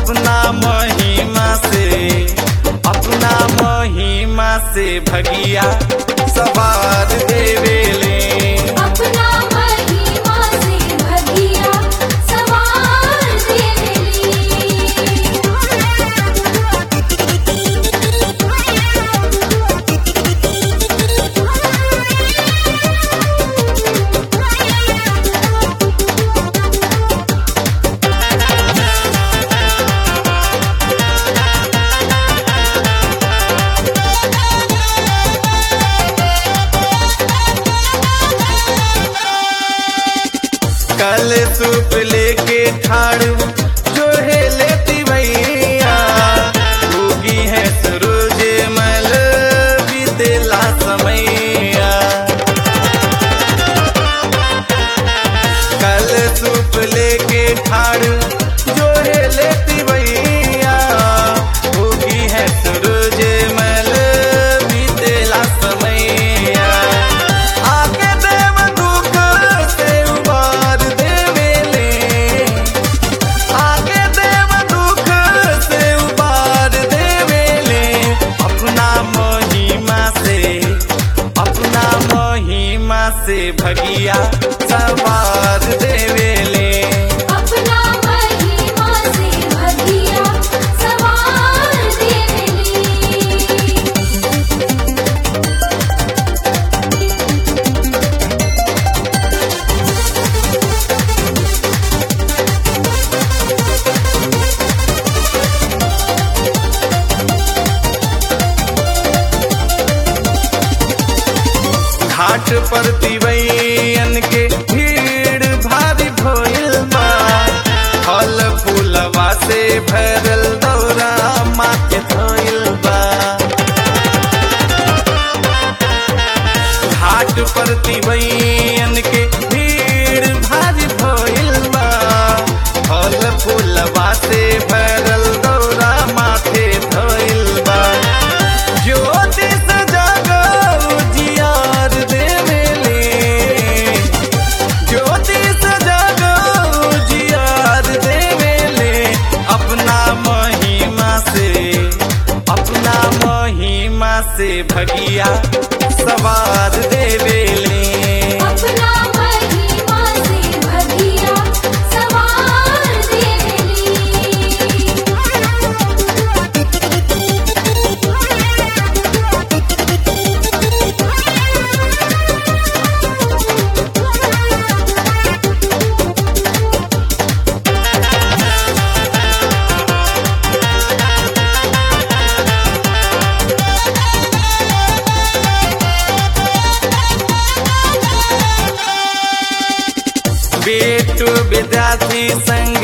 अपना महिमा से अपना महिमा से भगिया सवार देवेले अपना महिमा से भगिया सवार कल सूप लेके ठाड़ू जो है लेती भैया होगी है सूरज मल बीतेला समैया कल सूप लेके ठाड़ू जो है लेती भैया होगी है सूरज मल बीतेला समैया आके देव दुख से उबार देवेले आके देव दुख से उबार देवेले अपना महिमा से अपना महिमा से भगिया सवार देवेले अपना महिमा से भगिया सवार देवेली घाट पर तिवैयन के भीड़ भारी भइल बा फल फूलवा से भरल दौरा माँ के धइल बा घाट पर तिवैयन के भीड़ भारी भइल बा फल फूलवा से भरल दौरा माथे धइल बा ज्योति सजागो जियार देवेले ज्योति सजागो जियार देवेले अपना महिमा से अपना महिमा से भगिया सवार देवेले अपना महिमा से भगिया सवार बेटू विद्यार्थी संग